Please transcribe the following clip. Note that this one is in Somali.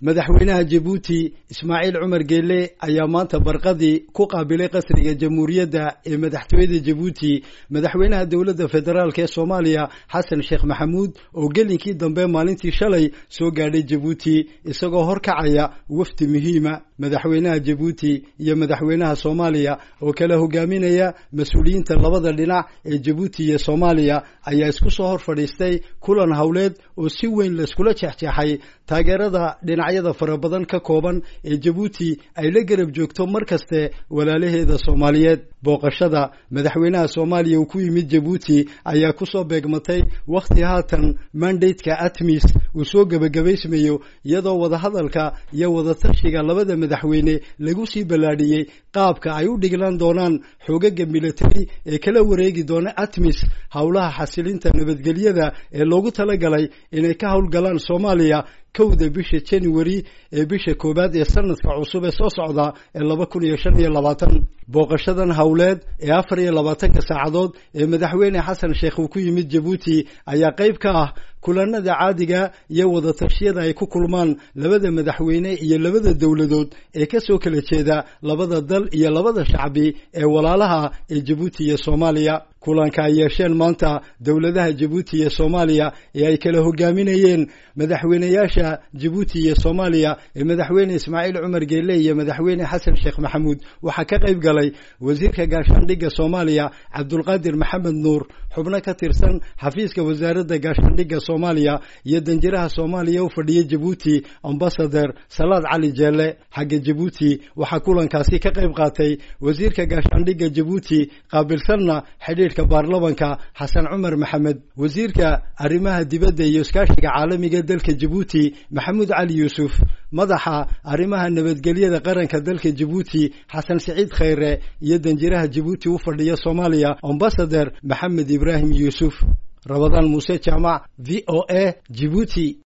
madaxweynaha jabuuti ismaaciil cumar geele ayaa maanta barqadii ku qaabilay qasriga jamhuuriyadda ee madaxtooyada jabuuti madaxweynaha dowladda federaalk ee soomaaliya xasan sheekh maxamuud oo gelinkii dambe maalintii shalay soo gaadhay jabuuti isagoo horkacaya wafdi muhiima madaxweynaha jabuuti iyo madaxweynaha soomaaliya oo kala hogaaminaya mas-uuliyiinta labada dhinac ee jabuuti iyo soomaaliya ayaa isku soo hor fadhiistay kulan howleed oo si weyn layskula jeexjeexay taageerada dhinacyada fara badan ka kooban ee jabuuti ay la garab joogto mar kaste walaalaheeda soomaaliyeed booqashada madaxweynaha soomaaliya uu ku yimid jabuuti ayaa kusoo beegmatay wakhti haatan mandateka atmis uu soo gebagabaysmayo iyadoo wadahadalka iyo wadatashiga labada madaxweyne lagu sii ballaadhiyey qaabka ay u dhiglan doonaan xoogaga military ee kala wareegi doona atmis howlaha xasilinta nabadgelyada ee loogu talagalay inay ka howlgalaan soomaaliya kowda bisha january ee bisha koowaad ee sanadka cusub ee soo socda ee laba kun iyo shan iyo labaatan booqashadan howleed ee afar iyo labaatanka saacadood ee madaxweyne xasan sheekh uu ku yimid jabuuti ayaa qayb ka ah kulanada caadiga iyo wadatashyada ay ku kulmaan labada madaxweyne iyo labada dowladood ee kasoo kala jeeda labada dal iyo labada shacbi ee walaalaha ee jabuuti iyo soomaaliya kulanka ay yeesheen maanta dowladaha jabuuti iyo soomaaliya ee ay kala hogaaminayeen madaxweyneyaasha jabuuti iyo soomaaliya ee madaxweyne ismaaciil cumar geele iyo madaxweyne xasan sheekh maxamuud waxaa ka qayb galay wasiirka gaashaandhigga soomaaliya cabdulqaadir maxamed nuur xubno ka tirsan xafiiska wasaaradda gaashaandhigga soomaaliya iyo danjiraha soomaaliya u fadhiya jabuuti ambasader salaad cali jeelle xagga jabuuti waxaa kulankaasi ka qayb qaatay wasiirka gaashaandhigga jabuuti qaabilsanna xidhiidhka baarlamanka xasan cumar maxamed wasiirka arrimaha dibadda iyo iskaashiga caalamiga dalka jabuuti maxamuud cali yuusuf madaxa arrimaha nabadgelyada qaranka dalka jabuuti xasan siciid khayre iyo danjiraha jabuuti u fadhiya soomaaliya ambasader maxamed ibraahim yuusuf rabadaan muuse jaamac v o a jibuuti